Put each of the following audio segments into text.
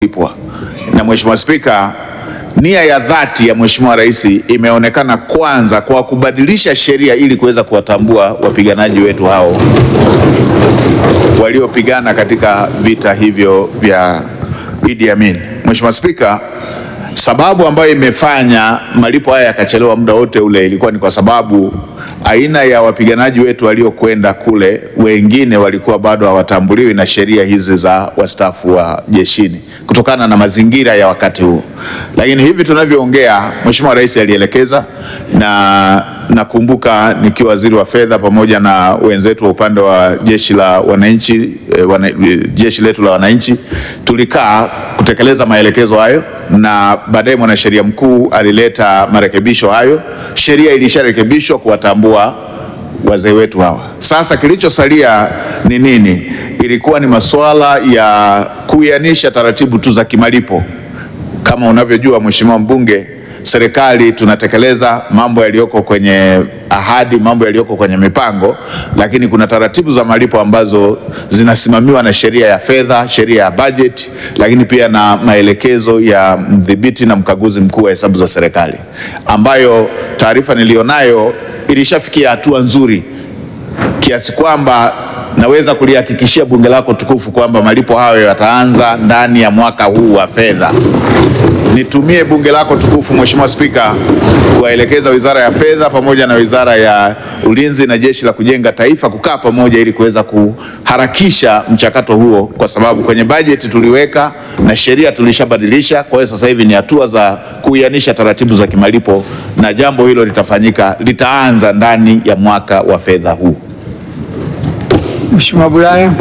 kulipwa. Na Mheshimiwa Spika, nia ya dhati ya Mheshimiwa Rais imeonekana kwanza kwa kubadilisha sheria ili kuweza kuwatambua wapiganaji wetu hao waliopigana katika vita hivyo vya Idi Amin. Mheshimiwa Spika, sababu ambayo imefanya malipo haya yakachelewa muda wote ule ilikuwa ni kwa sababu aina ya wapiganaji wetu waliokwenda kule, wengine walikuwa bado hawatambuliwi na sheria hizi za wastaafu wa jeshini kutokana na mazingira ya wakati huo. Lakini hivi tunavyoongea, Mheshimiwa Rais alielekeza na nakumbuka nikiwa waziri wa fedha pamoja na wenzetu wa upande wa jeshi la wananchi eh, wana, jeshi letu la wananchi tulikaa kutekeleza maelekezo hayo, na baadaye mwanasheria mkuu alileta marekebisho hayo. Sheria ilisharekebishwa kuwatambua wazee wetu hawa. Sasa kilichosalia ni nini? Ilikuwa ni masuala ya kuianisha taratibu tu za kimalipo. Kama unavyojua Mheshimiwa mbunge, serikali tunatekeleza mambo yaliyoko kwenye ahadi, mambo yaliyoko kwenye mipango, lakini kuna taratibu za malipo ambazo zinasimamiwa na sheria ya fedha, sheria ya bajeti, lakini pia na maelekezo ya mdhibiti na mkaguzi mkuu wa hesabu za serikali, ambayo taarifa niliyonayo ilishafikia hatua nzuri kiasi kwamba naweza kulihakikishia bunge lako tukufu kwamba malipo hayo yataanza ndani ya mwaka huu wa fedha. Nitumie bunge lako tukufu, Mheshimiwa Spika, kuwaelekeza Wizara ya Fedha pamoja na Wizara ya Ulinzi na Jeshi la Kujenga Taifa kukaa pamoja ili kuweza kuharakisha mchakato huo, kwa sababu kwenye bajeti tuliweka na sheria tulishabadilisha. Kwa hiyo sasa hivi ni hatua za kuianisha taratibu za kimalipo, na jambo hilo litafanyika, litaanza ndani ya mwaka wa fedha huu. Mheshimiwa Bulaya.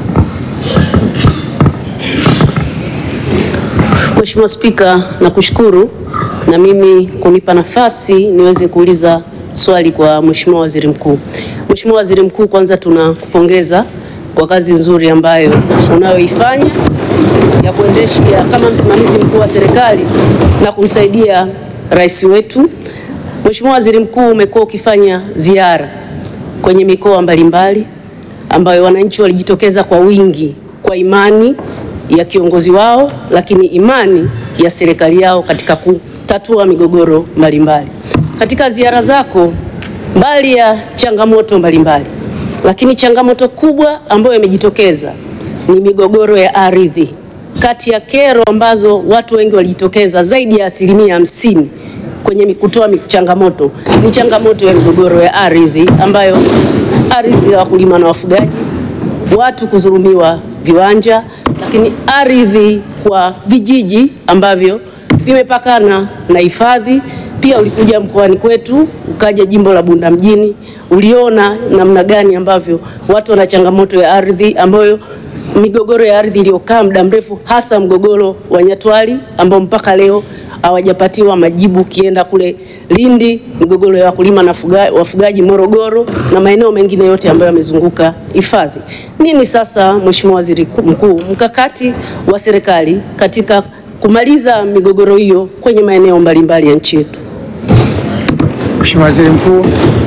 Mheshimiwa Spika, nakushukuru na mimi kunipa nafasi niweze kuuliza swali kwa Mheshimiwa Waziri Mkuu. Mheshimiwa Waziri Mkuu, kwanza tunakupongeza kwa kazi nzuri ambayo unayoifanya ya kuendesha ya kama msimamizi mkuu wa serikali na kumsaidia rais wetu. Mheshimiwa Waziri Mkuu, umekuwa ukifanya ziara kwenye mikoa mbalimbali ambayo wananchi walijitokeza kwa wingi kwa imani ya kiongozi wao, lakini imani ya serikali yao katika kutatua migogoro mbalimbali. Katika ziara zako, mbali ya changamoto mbalimbali, lakini changamoto kubwa ambayo imejitokeza ni migogoro ya ardhi. Kati ya kero ambazo watu wengi walijitokeza, zaidi ya asilimia hamsini kwenye kutoa changamoto ni changamoto ya migogoro ya ardhi, ambayo ardhi ya wakulima na wafugaji, watu kudhulumiwa viwanja, lakini ardhi kwa vijiji ambavyo vimepakana na hifadhi. Pia ulikuja mkoani kwetu, ukaja jimbo la Bunda mjini, uliona namna gani ambavyo watu wana changamoto ya ardhi, ambayo migogoro ya ardhi iliyokaa muda mrefu, hasa mgogoro wa Nyatwali ambao mpaka leo hawajapatiwa majibu. Ukienda kule Lindi, migogoro ya wakulima na fuga, wafugaji Morogoro na maeneo mengine yote ambayo yamezunguka hifadhi. Nini sasa, Mheshimiwa Waziri Mkuu, mkakati wa serikali katika kumaliza migogoro hiyo kwenye maeneo mbalimbali ya nchi yetu? Mheshimiwa Waziri Mkuu.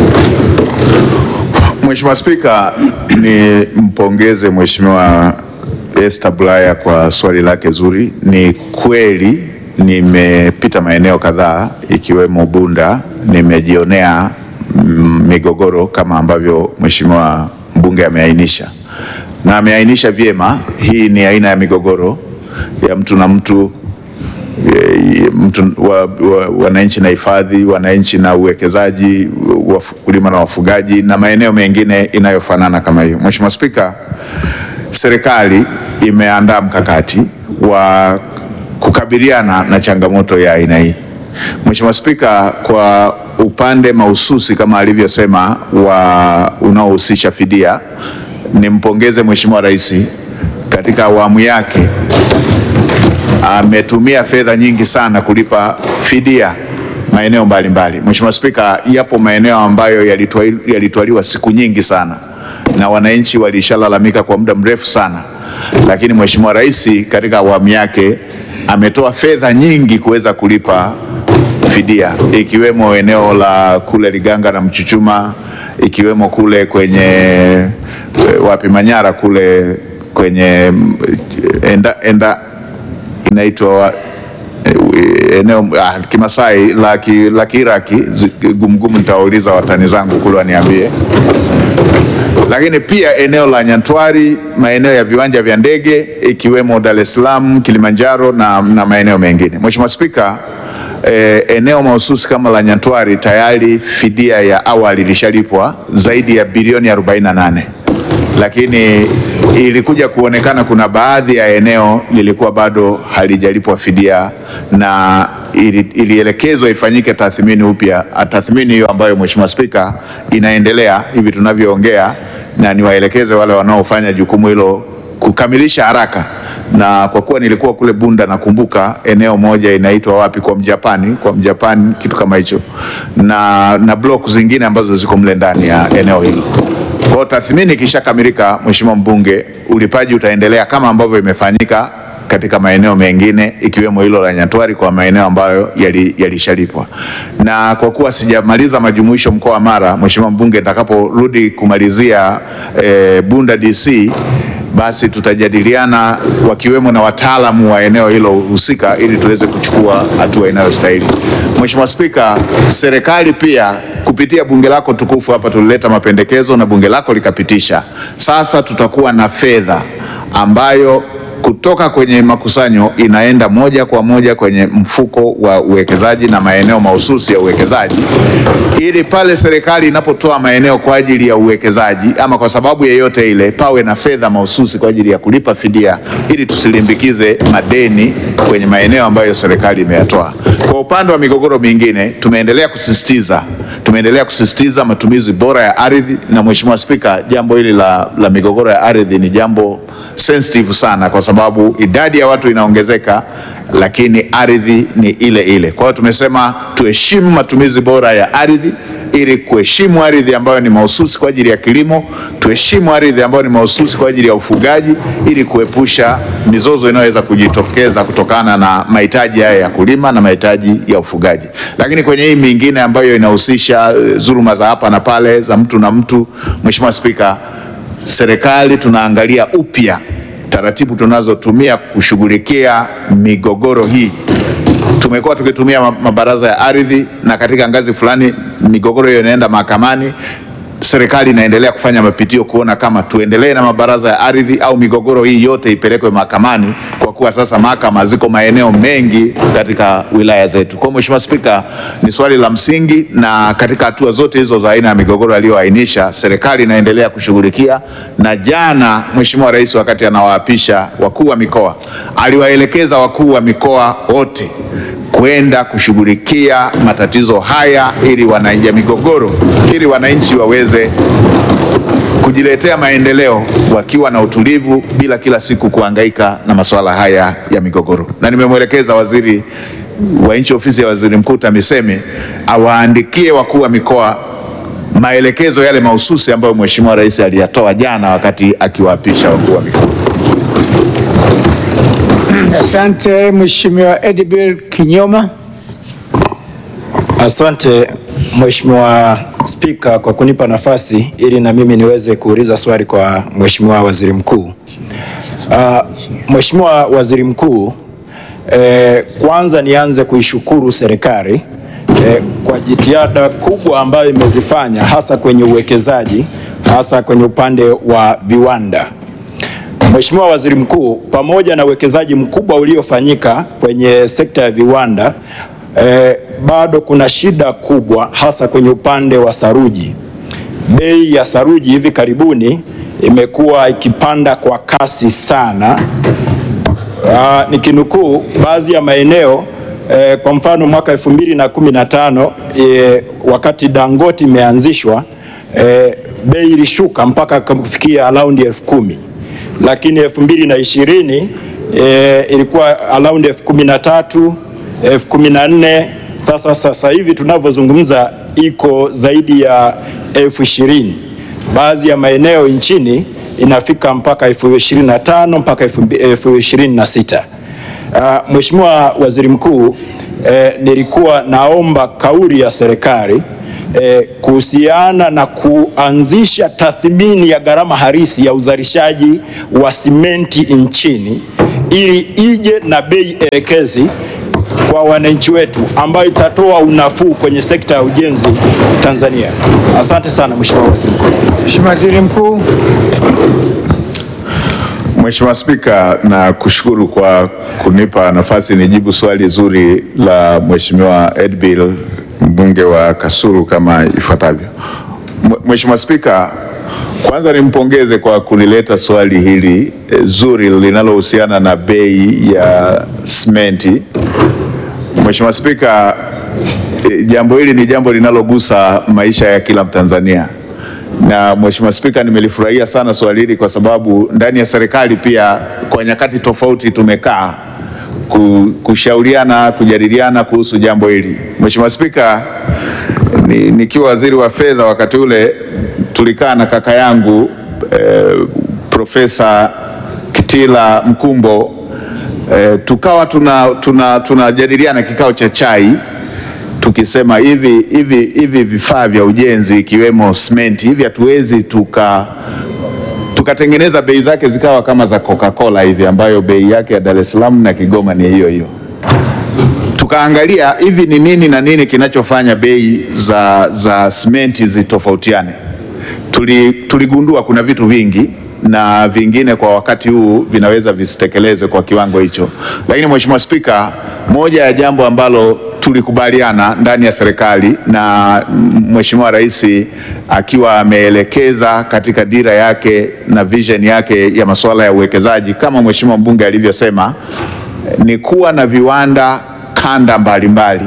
Mheshimiwa Spika, ni mpongeze Mheshimiwa Esther Bulaya kwa swali lake zuri. Ni kweli nimepita maeneo kadhaa ikiwemo Bunda, nimejionea mm, migogoro kama ambavyo Mheshimiwa mbunge ameainisha, na ameainisha vyema. Hii ni aina ya migogoro ya mtu na mtu e, mtu wa, wa, wananchi na hifadhi, wananchi na uwekezaji, wakulima na wafugaji na maeneo mengine inayofanana kama hiyo. Mheshimiwa Spika, serikali imeandaa mkakati wa kukabiliana na changamoto ya aina hii. Mheshimiwa Spika, kwa upande mahususi kama alivyosema wa unaohusisha fidia, nimpongeze Mheshimiwa Rais katika awamu yake ametumia fedha nyingi sana kulipa fidia maeneo mbalimbali. Mheshimiwa Spika, yapo maeneo ambayo yalitwaliwa yalitwaliwa siku nyingi sana na wananchi walishalalamika kwa muda mrefu sana, lakini Mheshimiwa Rais katika awamu yake ametoa fedha nyingi kuweza kulipa fidia, ikiwemo eneo la kule Liganga na Mchuchuma, ikiwemo kule kwenye wapi Manyara kule kwenye enda, enda inaitwa eh, eneo ah, Kimasai la ki- la Kiiraki, zi- gumgumu, nitawauliza watani zangu kule waniambie lakini pia eneo la Nyantwari, maeneo ya viwanja vya ndege ikiwemo Dar es Salaam, Kilimanjaro na, na maeneo mengine. Mheshimiwa Spika, eh, eneo mahususi kama la Nyantwari tayari fidia ya awali ilishalipwa zaidi ya bilioni 48 lakini ilikuja kuonekana kuna baadhi ya eneo lilikuwa bado halijalipwa fidia na ili, ilielekezwa ifanyike tathmini upya. Tathmini hiyo ambayo Mheshimiwa Spika inaendelea hivi tunavyoongea, na niwaelekeze wale wanaofanya jukumu hilo kukamilisha haraka, na kwa kuwa nilikuwa kule Bunda, nakumbuka eneo moja inaitwa wapi, kwa Mjapani, kwa Mjapani kitu kama hicho, na, na block zingine ambazo ziko mle ndani ya eneo hilo. Kwa hiyo tathmini ikishakamilika, Mheshimiwa Mbunge, ulipaji utaendelea kama ambavyo imefanyika katika maeneo mengine ikiwemo hilo la Nyantwari kwa maeneo ambayo yali- yalishalipwa. Na kwa kuwa sijamaliza majumuisho mkoa wa Mara, Mheshimiwa Mbunge, nitakaporudi kumalizia eh, Bunda DC basi tutajadiliana wakiwemo na wataalamu wa eneo hilo husika ili tuweze kuchukua hatua inayostahili. Mheshimiwa Spika, serikali pia kupitia bunge lako tukufu hapa tulileta mapendekezo na bunge lako likapitisha. Sasa tutakuwa na fedha ambayo kutoka kwenye makusanyo inaenda moja kwa moja kwenye mfuko wa uwekezaji na maeneo mahususi ya uwekezaji, ili pale serikali inapotoa maeneo kwa ajili ya uwekezaji ama kwa sababu yeyote ile, pawe na fedha mahususi kwa ajili ya kulipa fidia, ili tusilimbikize madeni kwenye maeneo ambayo serikali imeyatoa. Kwa upande wa migogoro mingine, tumeendelea kusisitiza tumeendelea kusisitiza matumizi bora ya ardhi, na Mheshimiwa Spika, jambo hili la, la migogoro ya ardhi ni jambo sensitive sana, kwa sababu idadi ya watu inaongezeka, lakini ardhi ni ile ile. Kwa hiyo tumesema tuheshimu matumizi bora ya ardhi ili kuheshimu ardhi ambayo ni mahususi kwa ajili ya kilimo, tuheshimu ardhi ambayo ni mahususi kwa ajili ya ufugaji, ili kuepusha mizozo inayoweza kujitokeza kutokana na mahitaji haya ya kulima na mahitaji ya ufugaji. Lakini kwenye hii mingine ambayo inahusisha eh, dhuluma za hapa na pale za mtu na mtu, Mheshimiwa Spika, serikali tunaangalia upya taratibu tunazotumia kushughulikia migogoro hii. Tumekuwa tukitumia ma- mabaraza ya ardhi na katika ngazi fulani migogoro hiyo inaenda mahakamani. Serikali inaendelea kufanya mapitio kuona kama tuendelee na mabaraza ya ardhi au migogoro hii yote ipelekwe mahakamani, kwa kuwa sasa mahakama ziko maeneo mengi katika wilaya zetu. Kwa hiyo Mheshimiwa Spika, ni swali la msingi, na katika hatua zote hizo za aina ya migogoro aliyoainisha, serikali inaendelea kushughulikia, na jana Mheshimiwa Rais wakati anawaapisha wakuu wa mikoa aliwaelekeza wakuu wa mikoa wote kwenda kushughulikia matatizo haya ili wananchi ya migogoro ili wananchi waweze kujiletea maendeleo wakiwa na utulivu bila kila siku kuhangaika na masuala haya ya migogoro. Na nimemwelekeza waziri wa nchi ofisi ya waziri mkuu TAMISEMI awaandikie wakuu wa mikoa maelekezo yale mahususi ambayo Mheshimiwa Rais aliyatoa jana wakati akiwaapisha wakuu wa mikoa. Asante Mheshimiwa Edibir Kinyoma. Asante Mheshimiwa Spika kwa kunipa nafasi ili na mimi niweze kuuliza swali kwa Mheshimiwa Waziri Mkuu. Uh, Mheshimiwa Waziri Mkuu, eh, kwanza nianze kuishukuru serikali eh, kwa jitihada kubwa ambayo imezifanya hasa kwenye uwekezaji hasa kwenye upande wa viwanda. Mheshimiwa Waziri Mkuu, pamoja na uwekezaji mkubwa uliofanyika kwenye sekta ya viwanda eh, bado kuna shida kubwa hasa kwenye upande wa saruji. Bei ya saruji hivi karibuni imekuwa ikipanda kwa kasi sana. Ah, nikinukuu baadhi ya maeneo eh, kwa mfano mwaka 2015 eh, wakati Dangote imeanzishwa eh, bei ilishuka mpaka kufikia around elfu kumi lakini elfu mbili na ishirini eh, ilikuwa around elfu kumi na tatu elfu kumi na nne sasa sasa hivi tunavyozungumza iko zaidi ya elfu ishirini baadhi ya maeneo nchini inafika mpaka elfu ishirini na tano mpaka elfu mbi- elfu ishirini na sita Uh, Mheshimiwa Waziri Mkuu, eh, nilikuwa naomba kauli ya serikali eh, kuhusiana na kuanzisha tathmini ya gharama halisi ya uzalishaji wa simenti nchini ili ije na bei elekezi kwa wananchi wetu ambayo itatoa unafuu kwenye sekta ya ujenzi Tanzania. Asante sana Mheshimiwa Waziri Mkuu. Mheshimiwa Waziri Mkuu. Mheshimiwa Spika, na kushukuru kwa kunipa nafasi nijibu swali zuri la Mheshimiwa Edbil mbunge wa Kasulu kama ifuatavyo. Mh- Mheshimiwa Spika, kwanza nimpongeze kwa kulileta swali hili eh, zuri linalohusiana na bei ya simenti. Mheshimiwa Spika, eh, jambo hili ni jambo linalogusa maisha ya kila Mtanzania na Mheshimiwa Spika, nimelifurahia sana swali hili kwa sababu ndani ya serikali pia kwa nyakati tofauti tumekaa ku- kushauriana, kujadiliana kuhusu jambo hili. Mheshimiwa Spika, ni, nikiwa waziri wa fedha wakati ule tulikaa na kaka yangu eh, Profesa Kitila Mkumbo eh, tukawa tunajadiliana tuna, tunajadiliana kikao cha chai tukisema hivi hivi hivi vifaa vya ujenzi ikiwemo simenti hivi hatuwezi tuka tukatengeneza bei zake zikawa kama za Coca-Cola hivi ambayo bei yake ya Dar es Salaam na Kigoma ni hiyo hiyo. Tukaangalia hivi ni nini na nini kinachofanya bei za, za simenti zitofautiane. Tuli, tuligundua kuna vitu vingi na vingine kwa wakati huu vinaweza visitekelezwe kwa kiwango hicho, lakini Mheshimiwa Spika, moja ya jambo ambalo tulikubaliana ndani ya serikali na Mheshimiwa Rais akiwa ameelekeza katika dira yake na vision yake ya masuala ya uwekezaji kama Mheshimiwa mbunge alivyosema, ni kuwa na viwanda kanda mbalimbali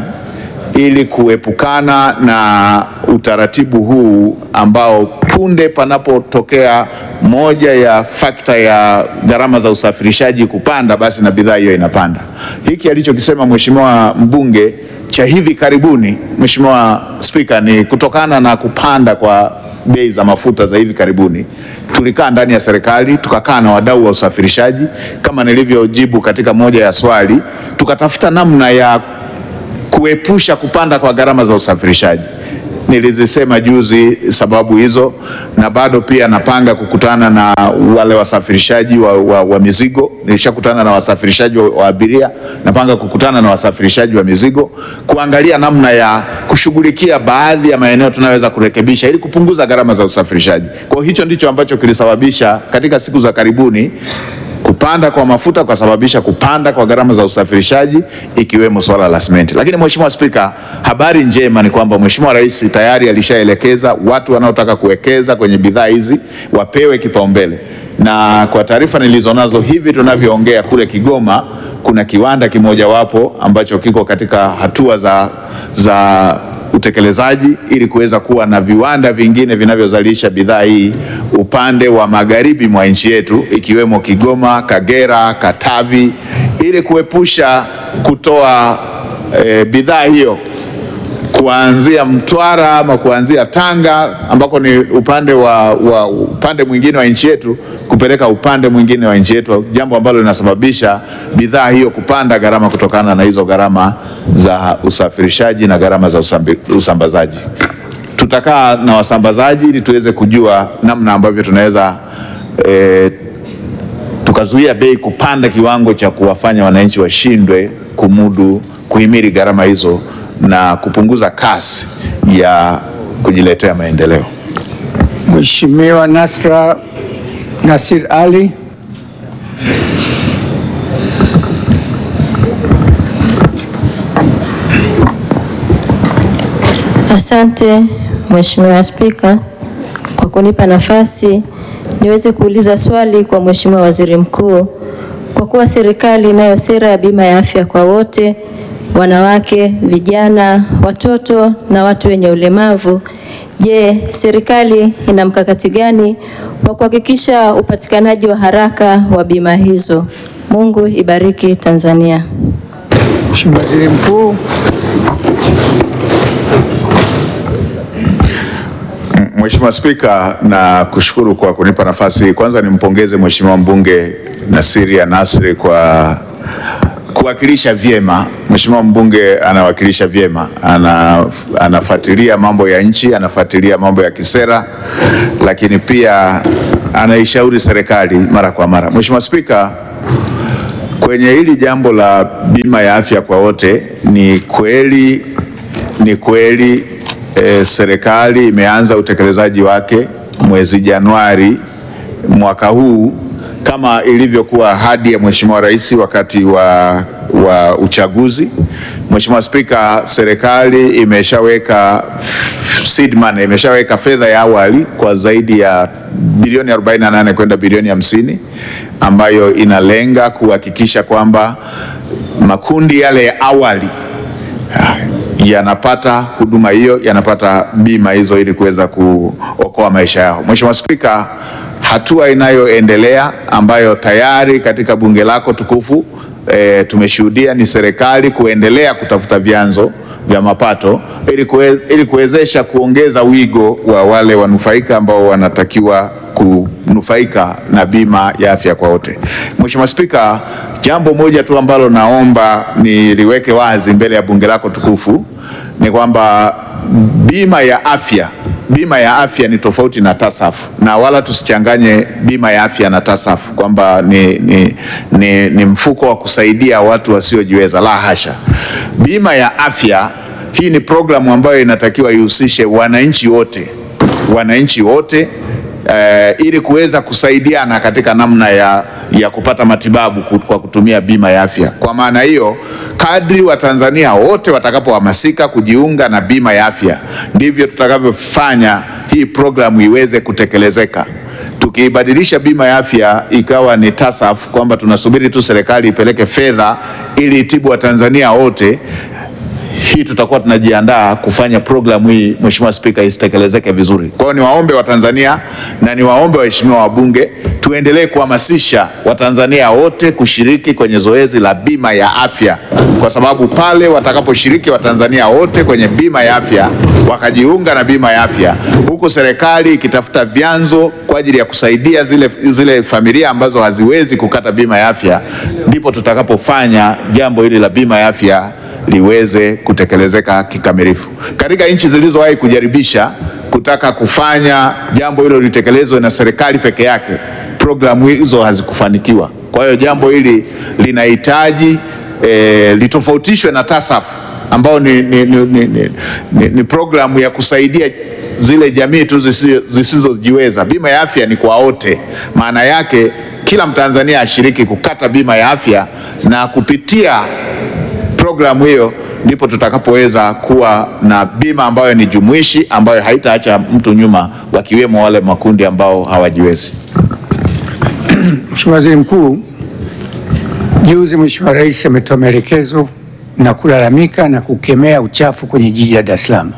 ili kuepukana na utaratibu huu ambao punde panapotokea moja ya fakta ya gharama za usafirishaji kupanda, basi na bidhaa hiyo inapanda. Hiki alichokisema mheshimiwa mbunge cha hivi karibuni, Mheshimiwa Spika, ni kutokana na kupanda kwa bei za mafuta za hivi karibuni. Tulikaa ndani ya serikali tukakaa na wadau wa usafirishaji kama nilivyojibu katika moja ya swali, tukatafuta namna ya kuepusha kupanda kwa gharama za usafirishaji. Nilizisema juzi sababu hizo, na bado pia napanga kukutana na wale wasafirishaji wa, wa, wa mizigo. Nilishakutana na wasafirishaji wa, wa abiria, napanga kukutana na wasafirishaji wa mizigo kuangalia namna ya kushughulikia baadhi ya maeneo tunayoweza kurekebisha ili kupunguza gharama za usafirishaji. Kwa hiyo hicho ndicho ambacho kilisababisha katika siku za karibuni kupanda kwa mafuta kusababisha kupanda kwa gharama za usafirishaji ikiwemo swala la simenti. Lakini Mheshimiwa Spika, habari njema ni kwamba Mheshimiwa Rais tayari alishaelekeza watu wanaotaka kuwekeza kwenye bidhaa hizi wapewe kipaumbele, na kwa taarifa nilizonazo hivi tunavyoongea kule Kigoma kuna kiwanda kimojawapo ambacho kiko katika hatua za, za utekelezaji ili kuweza kuwa na viwanda vingine vinavyozalisha bidhaa hii upande wa magharibi mwa nchi yetu ikiwemo Kigoma, Kagera, Katavi ili kuepusha kutoa e, bidhaa hiyo kuanzia Mtwara ama kuanzia Tanga ambako ni upande wa, wa upande mwingine wa nchi yetu kupeleka upande mwingine wa nchi yetu, jambo ambalo linasababisha bidhaa hiyo kupanda gharama kutokana na hizo gharama za usafirishaji na gharama za usambi, usambazaji. Tutakaa na wasambazaji ili tuweze kujua namna ambavyo tunaweza e, tukazuia bei kupanda kiwango cha kuwafanya wananchi washindwe kumudu kuhimili gharama hizo na kupunguza kasi ya kujiletea maendeleo. Mheshimiwa Nasra Nasir Ali. Asante Mheshimiwa Spika kwa kunipa nafasi niweze kuuliza swali kwa Mheshimiwa Waziri Mkuu. Kwa kuwa serikali inayo sera ya bima ya afya kwa wote, wanawake, vijana, watoto na watu wenye ulemavu, je, serikali ina mkakati gani wa kuhakikisha upatikanaji wa haraka wa bima hizo? Mungu ibariki Tanzania. Mheshimiwa Waziri Mkuu. Mheshimiwa Spika, na kushukuru kwa kunipa nafasi. Kwanza nimpongeze Mheshimiwa mbunge Nasiria Nasri kwa kuwakilisha vyema. Mheshimiwa mbunge anawakilisha vyema, ana, anafuatilia mambo ya nchi, anafuatilia mambo ya kisera, lakini pia anaishauri serikali mara kwa mara. Mheshimiwa Spika, Kwenye hili jambo la bima ya afya kwa wote, ni kweli ni kweli eh, serikali imeanza utekelezaji wake mwezi Januari mwaka huu kama ilivyokuwa ahadi ya Mheshimiwa Rais wakati wa, wa uchaguzi. Mheshimiwa Spika, serikali imeshaweka seed money, imeshaweka fedha ya awali kwa zaidi ya bilioni 48 kwenda bilioni 50 ambayo inalenga kuhakikisha kwamba makundi yale ya awali yanapata huduma hiyo, yanapata bima hizo ili kuweza kuokoa maisha yao. Mheshimiwa Spika, hatua inayoendelea ambayo tayari katika bunge lako tukufu e, tumeshuhudia ni serikali kuendelea kutafuta vyanzo vya mapato ili kuwe- ili kuwezesha kuongeza wigo wa wale wanufaika ambao wanatakiwa kunufaika na bima ya afya kwa wote. Mheshimiwa Spika, jambo moja tu ambalo naomba niliweke wazi mbele ya bunge lako tukufu ni kwamba bima ya afya bima ya afya ni tofauti na TASAF na wala tusichanganye bima ya afya na TASAF kwamba ni, ni, ni, ni mfuko wa kusaidia watu wasiojiweza. La hasha, bima ya afya hii ni programu ambayo inatakiwa ihusishe wananchi wote, wananchi wote eh, ili kuweza kusaidiana katika namna ya, ya kupata matibabu kut- kwa kutumia bima ya afya. Kwa maana hiyo, kadri Watanzania wote watakapohamasika kujiunga na bima ya afya, ndivyo tutakavyofanya hii programu iweze kutekelezeka. Tukiibadilisha bima ya afya ikawa ni TASAF kwamba tunasubiri tu serikali ipeleke fedha ili itibu Watanzania wote, hii tutakuwa tunajiandaa kufanya programu hii, Mheshimiwa Spika, isitekelezeke vizuri. Kwa hiyo niwaombe Watanzania na niwaombe waheshimiwa wabunge, tuendelee kuhamasisha Watanzania wote kushiriki kwenye zoezi la bima ya afya, kwa sababu pale watakaposhiriki Watanzania wote kwenye bima ya afya, wakajiunga na bima ya afya, huku serikali ikitafuta vyanzo kwa ajili ya kusaidia zile, zile familia ambazo haziwezi kukata bima ya afya, ndipo tutakapofanya jambo hili la bima ya afya liweze kutekelezeka kikamilifu. Katika nchi zilizowahi kujaribisha kutaka kufanya jambo hilo litekelezwe na serikali peke yake, programu hizo hazikufanikiwa. Kwa hiyo jambo hili linahitaji eh, litofautishwe na TASAF ambao ni, ni, ni, ni, ni, ni, ni programu ya kusaidia zile jamii tu zisi- zisizojiweza. Bima ya afya ni kwa wote, maana yake kila Mtanzania ashiriki kukata bima ya afya na kupitia programu hiyo ndipo tutakapoweza kuwa na bima ambayo ni jumuishi ambayo haitaacha mtu nyuma, wakiwemo wale makundi ambao hawajiwezi. Mheshimiwa Waziri Mkuu, juzi Mheshimiwa Rais ametoa maelekezo na kulalamika na kukemea uchafu kwenye jiji la Dar es Salaam,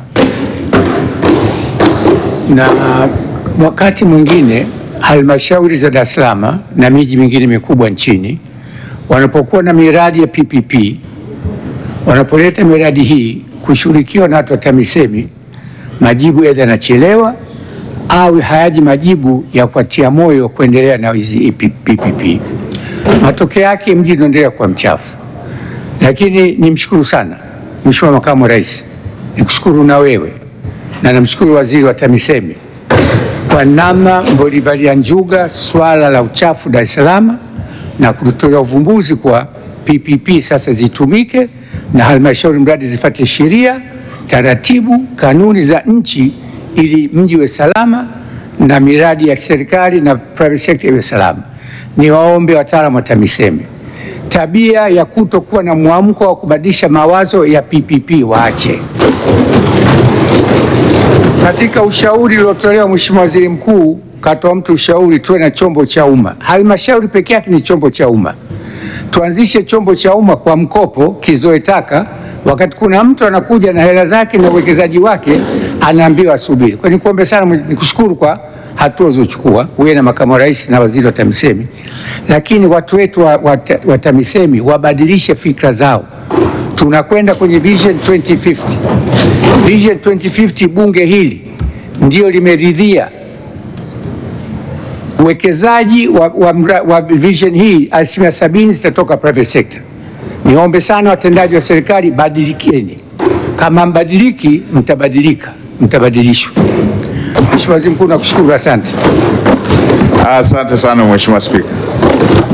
na wakati mwingine halmashauri za Dar es Salaam na miji mingine mikubwa nchini wanapokuwa na miradi ya PPP, wanapoleta miradi hii kushughulikiwa na watu wa TAMISEMI, majibu aidha yanachelewa au hayaji majibu ya kuatia moyo kuendelea na hizi PPP. Matokeo yake mji unaendelea kuwa mchafu. Lakini nimshukuru sana Mheshimiwa Makamu wa Rais, nikushukuru na wewe na namshukuru Waziri wa TAMISEMI kwa namna mlivalia njuga swala la uchafu Dar es Salaam na kutolea uvumbuzi kwa PPP sasa zitumike na halmashauri mradi zifuate sheria, taratibu, kanuni za nchi ili mji uwe salama na miradi ya serikali na private sector iwe salama. Niwaombe wataalamu wa TAMISEMI tabia ya kutokuwa na mwamko wa kubadilisha mawazo ya PPP waache. Katika ushauri uliotolewa Mheshimiwa Waziri Mkuu, katoa mtu ushauri tuwe na chombo cha umma. Halmashauri peke yake ni chombo cha umma. Tuanzishe chombo cha umma kwa mkopo kizoe taka, wakati kuna mtu anakuja na hela zake na uwekezaji wake anaambiwa asubiri. Kwa hiyo nikuombe sana, nikushukuru kwa hatua ulizochukua wewe na makamu wa rais na waziri wa TAMISEMI, lakini watu wetu wa, wa, wa TAMISEMI wabadilishe fikra zao. Tunakwenda kwenye Vision 2050. Vision 2050, bunge hili ndio limeridhia uwekezaji wa, wa, mra- wa vision hii, asilimia sabini zitatoka private sector. Niombe sana watendaji wa serikali, badilikeni. Kama mbadiliki, mtabadilika, mtabadilishwa. Mheshimiwa Waziri Mkuu, nakushukuru, asante. Asante sana Mheshimiwa Spika.